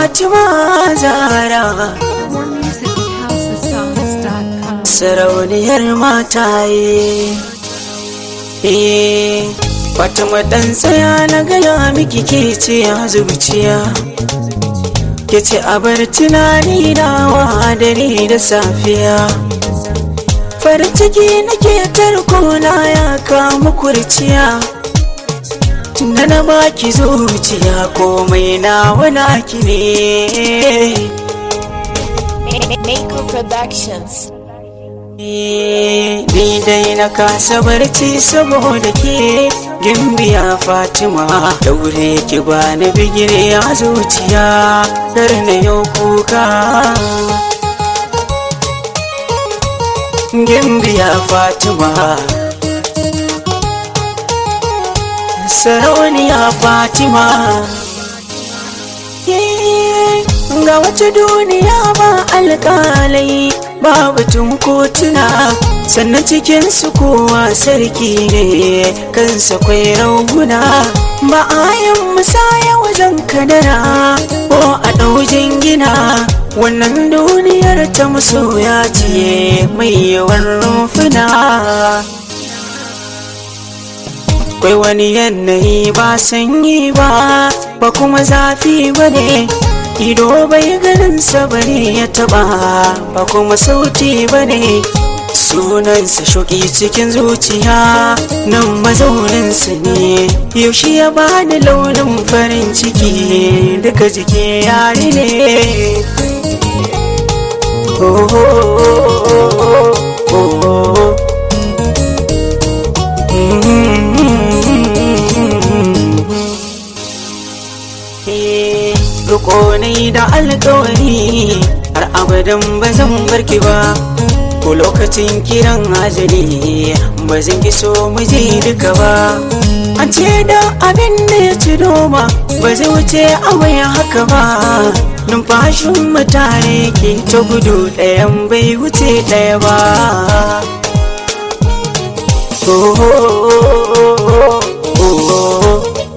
Fatima Zara More music at housesongs.com. sarauniyar mataye eh Fatima dan tsaya na gaya miki ke ce a zuciya ke ce a bar tunani na dare da safiya farin ciki nake tarko na ya kama kurciya tunda na baki zuciya komai na wana ki ne Mako Productions. Ni dai na kasa barci saboda ke gimbiya Fatima daure ki bani bigire a zuciya dar na yau kuka gimbiya Fatima sarauniya Fatima ga wata duniya ba alƙalai ba batun kotuna sannan cikin su kowa sarki ne kansa kwai rauna ba a yin musaya wajen kadara ko a ɗaujin gina wannan duniyar ta masoya ce mai yawan rumfuna Akwai wani yanayi ba sanyi ba ba kuma zafi ba ne ido bai ganin bane ya taba ba kuma sauti ba ne sunansa shuki cikin zuciya nan mazauninsa ne yaushe ya bani launin farin ciki duka jiki yari ne oh, oh, oh, oh, oh. Riko ne da alkawari har abadan ba zan barki ba ko lokacin kiran ajali ba zan ki so mu je duka ba an ce da abin da ya ci doma ba zai wuce awai haka ba numfashin mutane ke ta gudu ɗayan bai wuce ɗaya ba oh, oh, oh, oh, oh.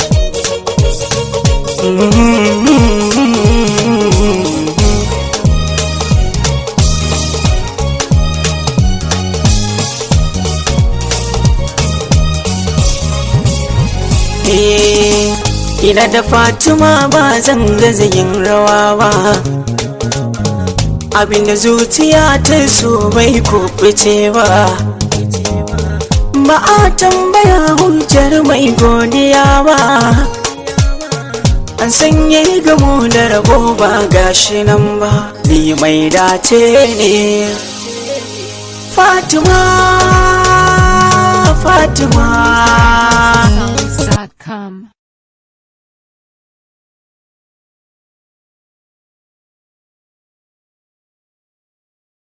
Ina da Fatima ba zan gaza yin rawa ba Abinda zuciya ta so bai kuɓuce ba Ba a tambaya hujjar mai godiya ba An sanya gamo da rabo ba gashi nan ba Ni mai dace ne Fatima Fatima